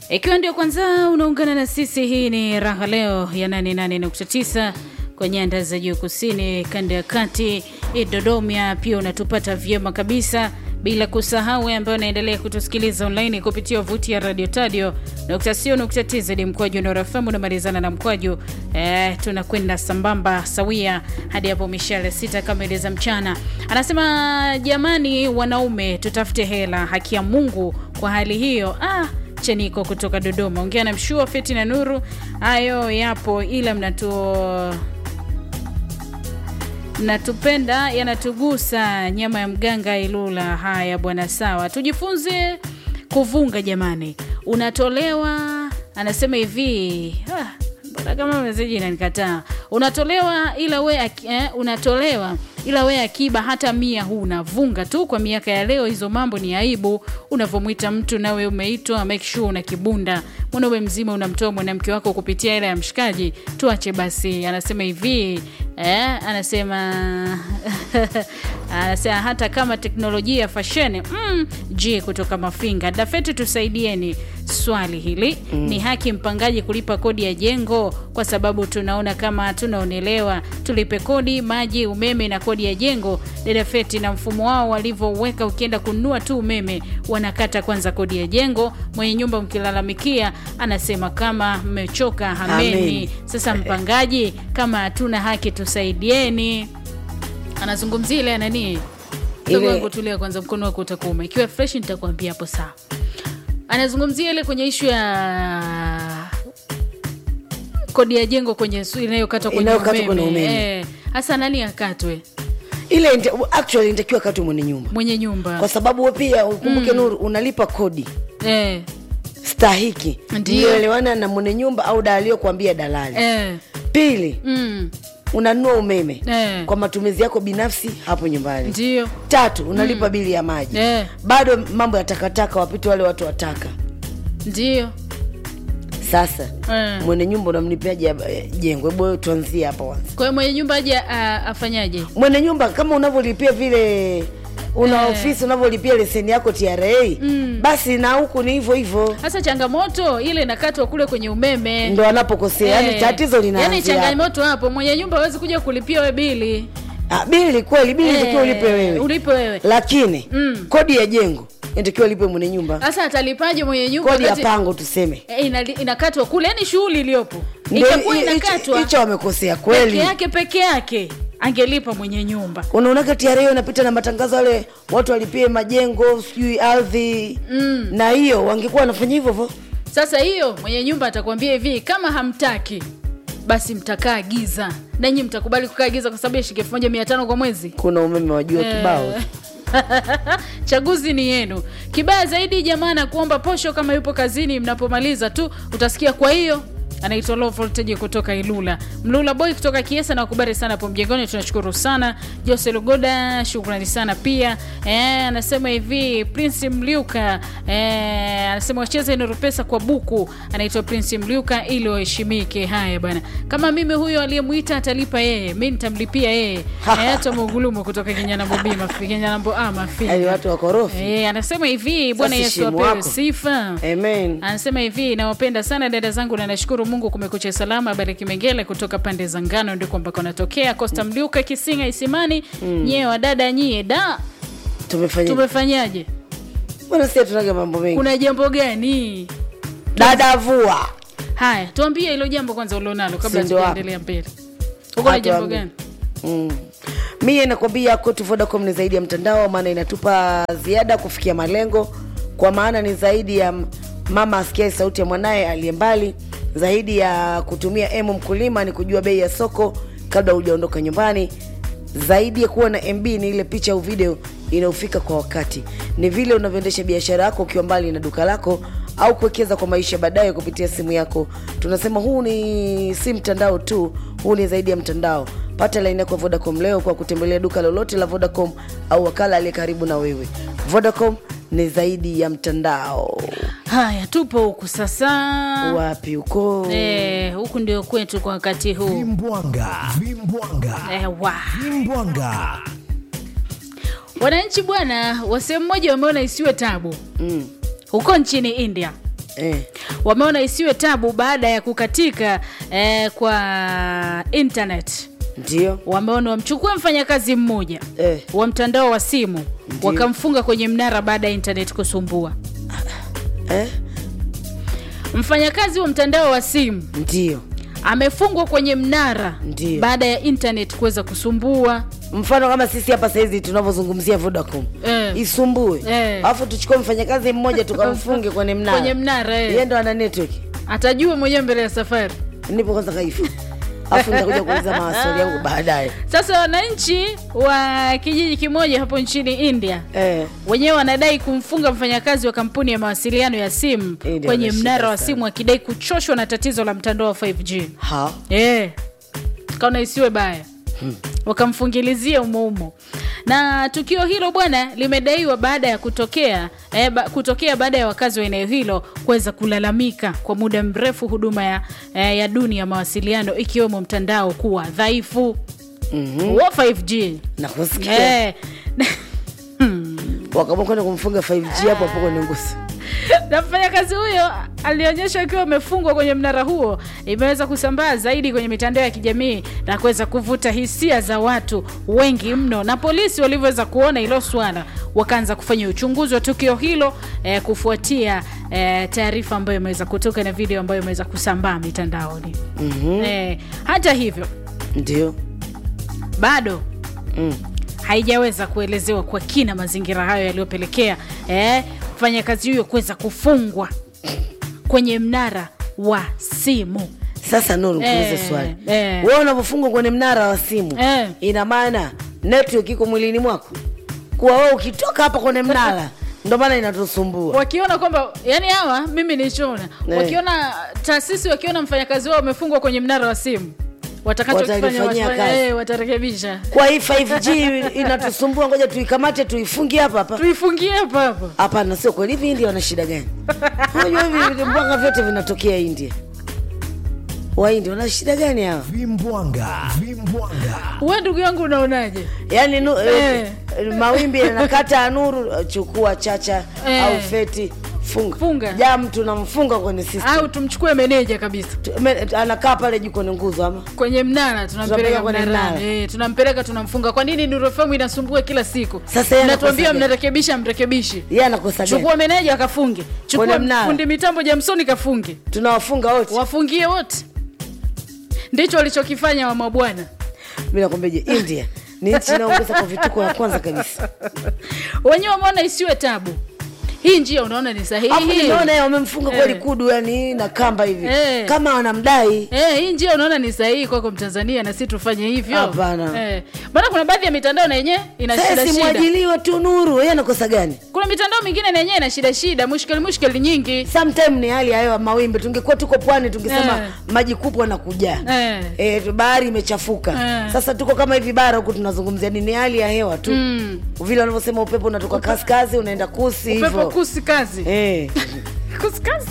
Ikiwa ndio kwanza unaungana na sisi, hii ni Raha Leo ya 88.9 kwa nyanda za juu kusini, kanda ya kati, Dodoma. Pia unatupata vyema kabisa, bila kusahau wewe ambaye unaendelea kutusikiliza online kupitia wavuti ya Radio Tadio co.tz mkwaju unaorafamu unamalizana na mkwaju eh, tunakwenda sambamba sawia hadi hapo mishale sita kamili za mchana. Anasema jamani, wanaume tutafute hela, haki ya Mungu kwa hali hiyo ah, Cheniko kutoka Dodoma, ongea na Mshua Feti na Nuru. Hayo yapo, ila mnatu mnatupenda yanatugusa, nyama ya mganga Ilula. Haya bwana, sawa, tujifunze kuvunga jamani. Unatolewa, anasema hivi ah, mbona kama meseji inanikataa. Unatolewa ila we eh, unatolewa ila we akiba hata mia huna. Vunga tu kwa miaka ya leo, hizo mambo ni aibu. Unavyomwita mtu nawe umeitwa, make sure una kibunda. Mwanaume mzima unamtoa mwanamke wako kupitia hela ya mshikaji, tuache basi. Anasema hivi eh, anasema anasema hata kama teknolojia ya fasheni mm, je, kutoka Mafinga Dafeti, tusaidieni swali hili mm. Ni haki mpangaji kulipa kodi ya jengo? Kwa sababu tunaona kama tunaonelewa, tulipe kodi maji, umeme na kodi ya jengo. Dada Feti, na mfumo wao walivyoweka, ukienda kununua tu umeme wanakata kwanza kodi ya jengo. Mwenye nyumba mkilalamikia, anasema kama mmechoka hameni. Amen. Sasa mpangaji, kama hatuna haki tusaidieni. Anazungumzia ile nani Ile- ile... wangu tulia kwanza, mkono wako utakuuma. Ikiwa fresh nitakwambia hapo sawa. Anazungumzia ile kwenye ishu ya kodi ya jengo kwenye su- inayokatwa kwenye Inayokatwa kwenye umeme. umeme. Eh, hasa nani akatwe? ile inte- actually inatakiwa katu mwenye nyumba Mwenye nyumba kwa sababu we pia ukumbuke Nuru unalipa kodi eh, stahiki Ndiyo. iliyoelewana na mwenye nyumba au da aliyokuambia dalali eh, pili mm, unanunua umeme Eh. kwa matumizi yako binafsi hapo nyumbani ndio tatu unalipa bili ya maji eh, bado mambo ya takataka wapite wale watu wataka ndio sasa eh. mwenye nyumba unamlipiaje eh, jengo hebu wewe tuanzie hapa kwanza Kwa hiyo mwenye nyumba aje a- afanyaje? mwenye nyumba kama unavyolipia vile una Eh. ofisi unavyolipia leseni yako tra Mm. basi na huku ni hivyo hivyo Sasa changamoto ile inakatwa kule kwenye umeme ndo anapokosea yani Eh, tatizo yani linaanzia hapo. changamoto hapo, mwenye nyumba hawezi kuja kulipia we bili Ah, bili kweli bili Eh, inatakiwa ulipe wewe ulipe wewe. lakini Mm. kodi ya jengo inatakiwa ulipe mwenye nyumba Sasa atalipaje mwenye nyumba kodi ya wakati- pango tuseme Eh, inali- inakatwa kule, yani shughuli iliyopo Ndio, itakuwa hi- hicho- inakatwa hicho wamekosea peke kweli yake peke yake, angelipa mwenye nyumba unaonaga TRA inapita na matangazo wale watu walipie majengo sijui ardhi Mm. na hiyo wangekuwa wanafanya hivyo hivyo Sasa hiyo mwenye nyumba atakwambia hivi, kama hamtaki basi mtakaa giza, nanyi mtakubali kukaa giza kwa sababu ya shilingi elfu moja mia tano kwa mwezi. kuna umeme wajua kibao Eh. chaguzi ni yenu. Kibaya zaidi jamaa na kuomba posho kama yupo kazini, mnapomaliza tu utasikia. Kwa hiyo anaitwa low voltage kutoka Ilula, Mlula boy kutoka Kiesa na wakubali sana hapo mjengoni, tunashukuru sana. Jose Lugoda, shukrani sana pia. Eh, anasema hivi Prince Mliuka eh, anasema wacheze Nuru Pesa kwa buku, anaitwa Prince Mliuka ili waheshimike. Haya bwana, kama mimi huyo aliyemwita atalipa yeye, mi nitamlipia yeye. Eh, hata Mugulumu kutoka Kinyanambo B mafi Kinyanambo A mafi Yaani watu wakorofi Eh, anasema hivi Bwana Sasa Yesu heshimu apewe wako. sifa. amen Anasema hivi nawapenda sana dada zangu na nashukuru Mungu kumekucha salama. Bariki Mengele kutoka pande za Ngano ndiko ambako natokea. Costa Mliuka Kisinga Isimani. Nyie wadada nyie da tumefanya tumefanyaje? bwana sie tunaga mambo mengi Kuna jambo gani? dada vua Haya, tuambie hilo jambo kwanza ulionalo kabla Si ndio hapo. tuendelea mbele. Uko na Watu jambo waambie. gani? Mm. Mie nakwambia kwetu Vodacom ni zaidi ya mtandao, maana inatupa ziada kufikia malengo, kwa maana ni zaidi ya m- mama asikiae sauti ya mwanaye aliye mbali, zaidi ya kutumia emu mkulima ni kujua bei ya soko kabla hujaondoka nyumbani, zaidi ya kuwa na MB ni ile picha au video inayofika kwa wakati, ni vile unavyoendesha biashara yako ukiwa mbali na duka lako au kuwekeza kwa maisha baadaye kupitia simu yako. Tunasema huu ni si mtandao tu, huu ni zaidi ya mtandao. Pata laini yako ya Vodacom leo kwa kutembelea duka lolote la Vodacom au wakala aliye karibu na wewe. Vodacom ni zaidi ya mtandao. Haya, tupo huku sasa. Wapi huko? Eh, huku ndio kwetu kwa wakati huu. Vimbwanga, vimbwanga, Eh, wa. vimbwanga. Wananchi bwana wa sehemu moja wameona isiwe tabu Mm. huko nchini India Eh. wameona isiwe tabu baada ya kukatika eh, kwa internet ndio wameona wamchukue mfanyakazi mmoja Eh. wa mtandao wa simu Ndiyo. wakamfunga kwenye mnara baada ya internet kusumbua eh? mfanyakazi wa mtandao wa simu ndio amefungwa kwenye mnara Ndiyo. baada ya internet kuweza kusumbua mfano kama sisi hapa sahizi tunavyozungumzia vodacom Eh. isumbue Eh. alafu tuchukue mfanyakazi mmoja tukamfunge kwenye mnara kwenye mnara eh. yeye ndo ana network atajua mwenyewe mbele ya safari nipo kwanza kaifa alafu nitakuja kuuliza mawastori yangu baadaye sasa wananchi wa kijiji kimoja hapo nchini india eh. wenyewe wanadai kumfunga mfanyakazi wa kampuni ya mawasiliano ya simu India kwenye wanashika mnara wa sana. simu akidai kuchoshwa na tatizo la mtandao wa 5g ha Eh, kaona isiwe baya wakamfungilizia umoumo na tukio hilo bwana limedaiwa baada ya kutokea eh, ba, kutokea baada ya wakazi wa eneo hilo kuweza kulalamika kwa muda mrefu huduma ya, eh, ya duni ya mawasiliano ikiwemo mtandao kuwa dhaifu mm-hmm. wa 5g nakusikia eh, wakaamua kwenda kumfunga 5g hapo hapo kwenye ngusi na mfanyakazi huyo alionyeshwa akiwa amefungwa kwenye mnara huo imeweza kusambaa zaidi kwenye mitandao ya kijamii na kuweza kuvuta hisia za watu wengi mno na polisi walivyoweza kuona hilo swala wakaanza kufanya uchunguzi wa tukio hilo eh, kufuatia eh, taarifa ambayo imeweza kutoka na video ambayo imeweza kusambaa mitandaoni mm-hmm. eh, hata hivyo ndio bado mm. haijaweza kuelezewa kwa kina mazingira hayo yaliyopelekea eh, mfanyakazi huyo kuweza kufungwa kwenye mnara wa simu sasa nuru kuulize Eh, swali eh. wewe unavyofungwa kwenye mnara wa simu Eh. ina maana network iko mwilini mwako kuwa wewe ukitoka hapa kwenye mnara ndo maana inatusumbua wakiona kwamba yani hawa mimi nilichoona Eh. wakiona taasisi wakiona mfanyakazi wao amefungwa kwenye mnara wa simu watakachokifanya Watalifanyia watafanya- kazi. eh, watarekebisha kwa hii 5g inatusumbua ngoja tuikamate tuifungie hapa hapa tuifungie hapa hapa hapana sio kweli hivi india wana shida gani unajua hivi vimbwanga vyote vinatokea india waindia wana shida gani hawa vimbwanga vimbwanga we ndugu yangu unaonaje yaani nu, eh. Eh. mawimbi yanakata ya nuru chukua chacha Eh. au feti funga Funga. jam tunamfunga kwenye system au tumchukue meneja kabisa Tu- me- anakaa pale juu kwenye nguzo ama kwenye mnara tunampeleka Tunampeleka kwenye mnarani mnara. eh, tunampeleka tunamfunga kwa nini nurofemu inasumbua kila siku Sasa yeye natuambia anakosa gani? mnarekebisha mrekebishi yeye anakosa gani chukua meneja akafunge chukua Kwenye mnara. fundi mitambo jamsoni kafunge tunawafunga wote wafungie wote ndicho walichokifanya wamabwana mi nakwambiaje india ni nchi inaongoza kwa vituko ya kwanza kabisa wenyewe wameona isiwe tabu hii njia unaona ni afu sahihi nimeona yeye wamemfunga kweli Eh. kudu yani na kamba hivi Eh. kama wanamdai Eh, hii njia unaona ni sahihi kwako mtanzania na si tufanye hivyo Hapana. eh. maana kuna baadhi ya mitandao na yenyewe ina shida sasa shida simwajiliwe tu nuru yeye anakosa gani kuna mitandao mingine na yenyewe ina shida shida mushkeli mushkeli nyingi sometime ni hali ya hewa mawimbi tungekuwa tuko pwani tungesema Eh. maji kupwa na kujaa eh. e, bahari imechafuka Eh. sasa tuko kama hivi bara huku tunazungumzia nini hali ya hewa tu Mm. vile wanavyosema upepo unatoka kaskazi unaenda kusi upepo hivyo kusi kazi Eh. kusi kazi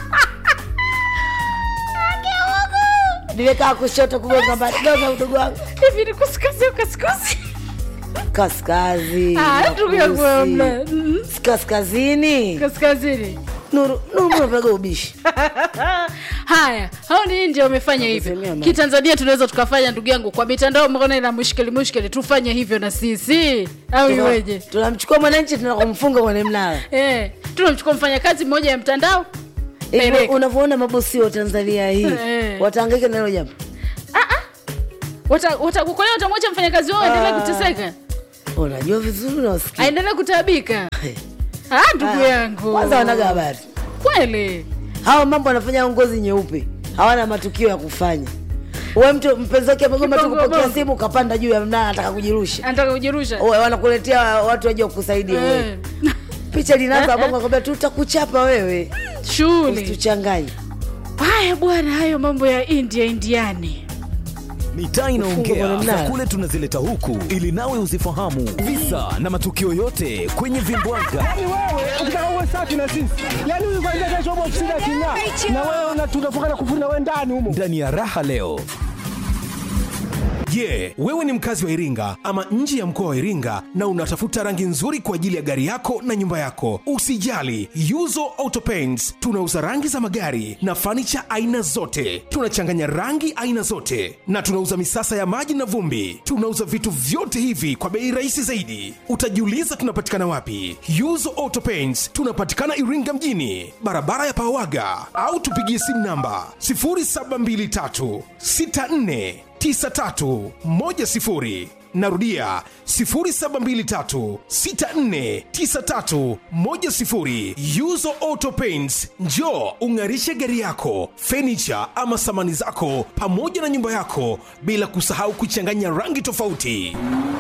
nimekaa kushoto kugonga madoga udogo wangu hivi ni kusi kazi au kasi kusi kaskazi Ah, na ndugu yangu kusi. hamna. Mm. Si kaskazini kaskazini nuru nuru mbona unapiga ubishi haya hao ni nje wamefanya hivyo Kusemea mambo. kitanzania tunaweza tukafanya ndugu yangu kwa mitandao mmeona ina mushkeli mushkeli tufanye hivyo na sisi au Tuna- iweje tunamchukua mwananchi tunakumfunga kwenye mnara eh, tunamchukua mfanyakazi mmoja ya mtandao Hivyo Peleka. unavyoona mabosi wa tanzania hii Eh. wataangaika na hilo jambo watakukolea wata, watamwacha mfanyakazi wao aendelee Ah. kuteseka unajua vizuri unawasikia aendelee kutaabika ah, ndugu Ah, yangu kwanza wanaga habari kweli hawa mambo wanafanya ngozi nyeupe hawana matukio ya kufanya we mtu mpenzi wake amegoma tu Kipongo kupokea bongo. simu ukapanda juu ya mnara anataka kujirusha anataka kujirusha Oe, wanakuletea watu waje kukusaidia Eh, wewe picha linaanza bongo akwambia tutakuchapa wewe shughuli usituchanganye haya bwana hayo mambo ya india indiani mitaa Ufungwe inaongea kwenye za mnara. kule tunazileta huku ili nawe uzifahamu visa na matukio yote kwenye vimbwanga Yaani wewe ukitaka uwe safi na sisi, yaani huyu kwanza kesho upo ofisini aking'aa, na wewe una- tunafunga na kufuna wewe ndani humo. ndani ya raha leo Je, wewe ni mkazi wa Iringa ama nje ya mkoa wa Iringa na unatafuta rangi nzuri kwa ajili ya gari yako na nyumba yako? Usijali, Yuzo Auto Paints tunauza rangi za magari na fanicha aina zote. Tunachanganya rangi aina zote na tunauza misasa ya maji na vumbi. Tunauza vitu vyote hivi kwa bei rahisi zaidi. Utajiuliza tunapatikana wapi? Yuzo Auto Paints tunapatikana Iringa mjini, barabara ya Pawaga, au tupigie simu namba 0723 64 9310 narudia 0723649310 yuzo auto paints njo ung'arishe gari yako fenicha ama samani zako pamoja na nyumba yako bila kusahau kuchanganya rangi tofauti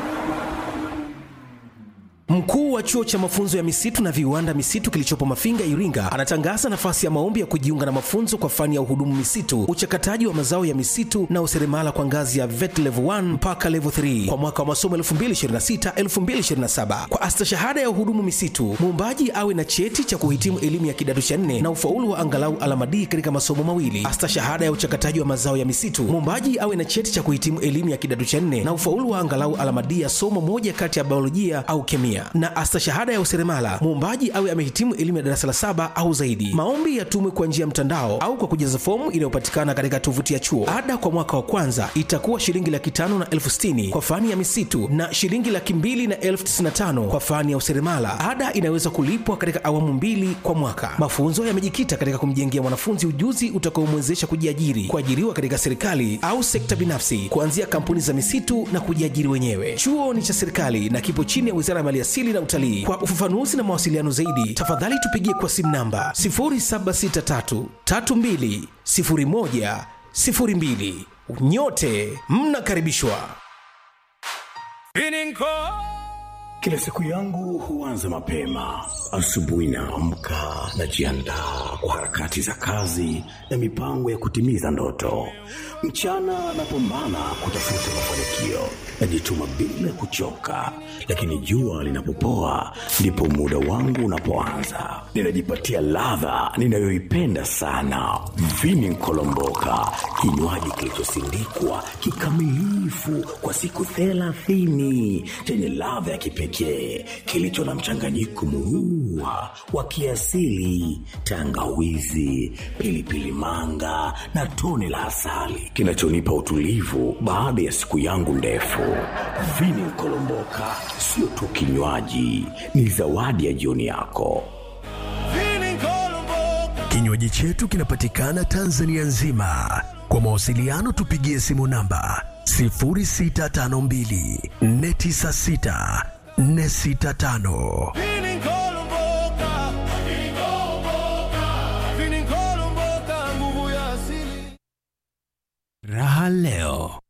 Mkuu wa chuo cha mafunzo ya misitu na viwanda misitu kilichopo Mafinga, Iringa, anatangaza nafasi ya maombi ya kujiunga na mafunzo kwa fani ya uhudumu misitu, uchakataji wa mazao ya misitu na useremala kwa ngazi ya VET level 1 mpaka level 3 kwa mwaka wa masomo 2026-2027. Kwa astashahada ya uhudumu misitu, muombaji awe na cheti cha kuhitimu elimu ya kidato cha nne na ufaulu wa angalau alama D katika masomo mawili. Astashahada ya uchakataji wa mazao ya misitu, muombaji awe na cheti cha kuhitimu elimu ya kidato cha nne na ufaulu wa angalau alama D ya somo moja kati ya biolojia au kemia na astashahada ya useremala muombaji awe amehitimu elimu ya darasa la saba au zaidi. Maombi yatumwe kwa njia ya mtandao au kwa kujaza fomu inayopatikana katika tovuti ya chuo. Ada kwa mwaka wa kwanza itakuwa shilingi laki tano na elfu sitini kwa fani ya misitu na shilingi laki mbili na elfu tisini na tano kwa fani ya useremala. Ada inaweza kulipwa katika awamu mbili kwa mwaka. Mafunzo yamejikita katika kumjengea mwanafunzi ujuzi utakaomwezesha kujiajiri, kuajiriwa katika serikali au sekta binafsi, kuanzia kampuni za misitu na kujiajiri wenyewe. Chuo ni cha serikali na kipo chini ya Wizara ya Maliasili na Utalii. Kwa ufafanuzi na mawasiliano zaidi, tafadhali tupigie kwa simu namba 0763320102. Nyote mnakaribishwa. Kila siku yangu huanza mapema. Asubuhi naamka, najiandaa kwa harakati za kazi na mipango ya kutimiza ndoto. Mchana napambana kutafuta mafanikio, najituma bila kuchoka, lakini jua linapopoa ndipo muda wangu unapoanza. Ninajipatia ladha ninayoipenda sana, vini nkolomboka, kinywaji kilichosindikwa kikamilifu kwa siku thelathini chenye ladha ya kipekee kilicho na mchanganyiko muua wa kiasili, tangawizi, pilipili manga na tone la asali kinachonipa utulivu baada ya siku yangu ndefu. Vini Nkolomboka sio tu kinywaji, ni zawadi ya jioni yako. Kinywaji chetu kinapatikana Tanzania nzima. Kwa mawasiliano tupigie simu namba 0652 496 465. Raha leo